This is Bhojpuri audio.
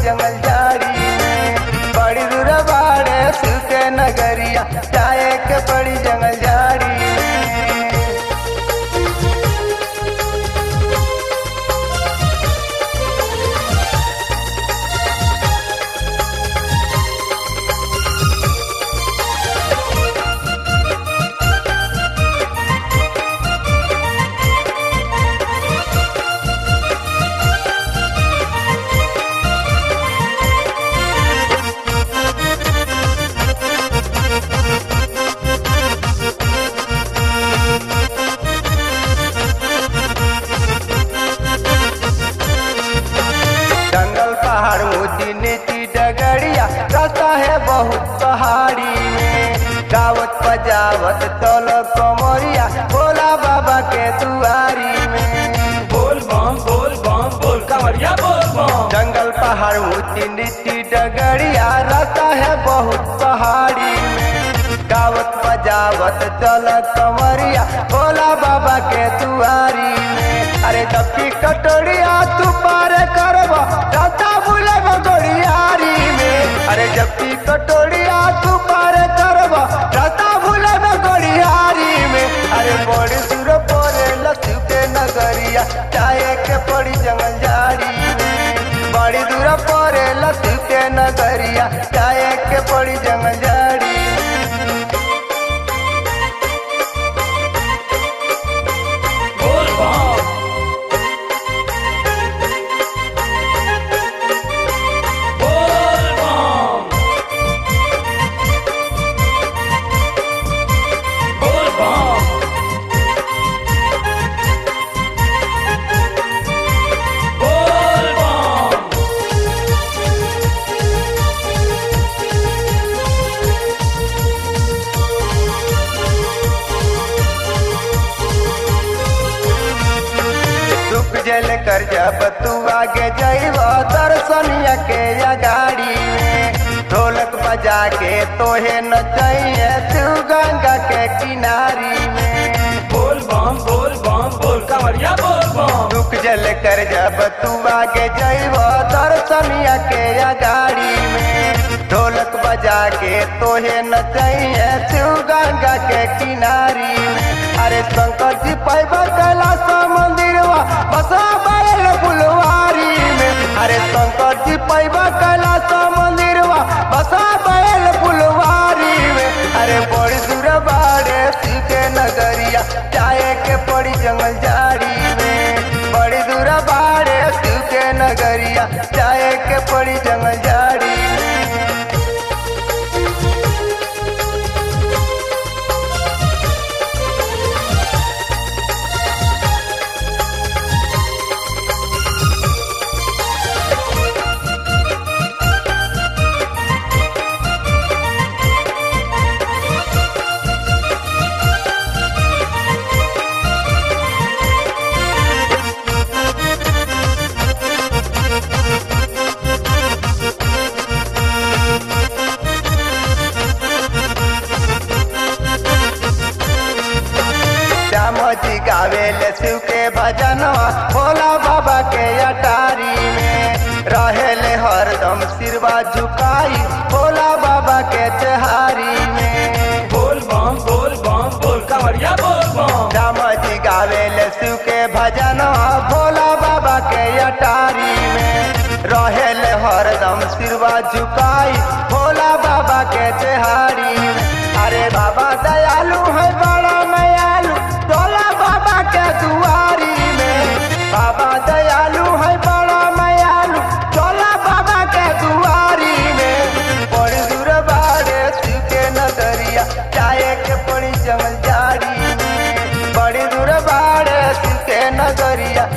जंगल झाड़ी में बड़ी दूर बाड़े शिव के नगरिया जाए के पड़ी जंगल झाड़ी में जंगल पहाड़ ऊंची नीची डगड़िया रास्ता है बहुत पहाड़ी में गावत बजावत तल कमरिया भोला बाबा के दुआरी में बोल बम बोल बम बोल कमरिया बोल बम जंगल पहाड़ ऊंची नीची डगड़िया रास्ता है बहुत पहाड़ी में गावत बजावत चल कमरिया भोला बाबा के दुआरी में अरे जबकि कटोरिया तू पार करब रास्ता भूले गड़ियारी में अरे जबकि कटोरिया तू पार करब रास्ता भूले गड़ियारी में अरे बड़ी दूर पड़े लक्ष्य के नगरिया चाहे के पड़ी जंगल झाड़ी में बड़ी दूर पड़े लक्ष्य के नगरिया चाहे के पड़ी जंगल झाड़ी में बोल बम बोल बम बोल बम बोल बम दुख जल कर जब तू आगे जैब दर्शनिया के या गाड़ी में ढोलक बजा के तोहे न चाहिए तू गंगा के किनारी में बोल बम बोल बम बोल कमरिया बोल बम दुख जल कर जब तू आगे जैब दर्शनिया के या गाड़ी में ढोलक बजा के तोहे न चाहिए तू गंगा के किनारी में अरे शंकर जी पैब कैलाश मंदिरवा बसा बैल फुलवारी में अरे शंकर जी पैब कैलाश मंदिरवा बसा बैल फुलवारी में अरे बड़ी दूर बाड़े शिव के नगरिया चाहे के पड़ी जंगल झाड़ी में बड़ी दूर बाड़े शिव के नगरिया चाहे के पड़ी जंगल झाड़ी में श्याम जी गावेले शिव के भजनवा भोला बाबा के अटारी में रहेले हरदम सिरवा झुकाई भोला बाबा के चहारी में बोल बम बोल बम बोल कमरिया बोल बम श्याम जी गावेले शिव के भजनवा भोला बाबा के अटारी में रहेले हरदम सिरवा झुकाई भोला बाबा के चहारी में अरे बाबा दयालु है बड़ा मयालु भोला बाबा के दुआरी में बाबा दयालु है बड़ा मयालु भोला बाबा के दुआरी में बड़ी दूर बाड़े शिव के नगरिया चाहे के पड़ी जंगल झाड़ी में बड़ी दूर बाड़े शिव के नगरिया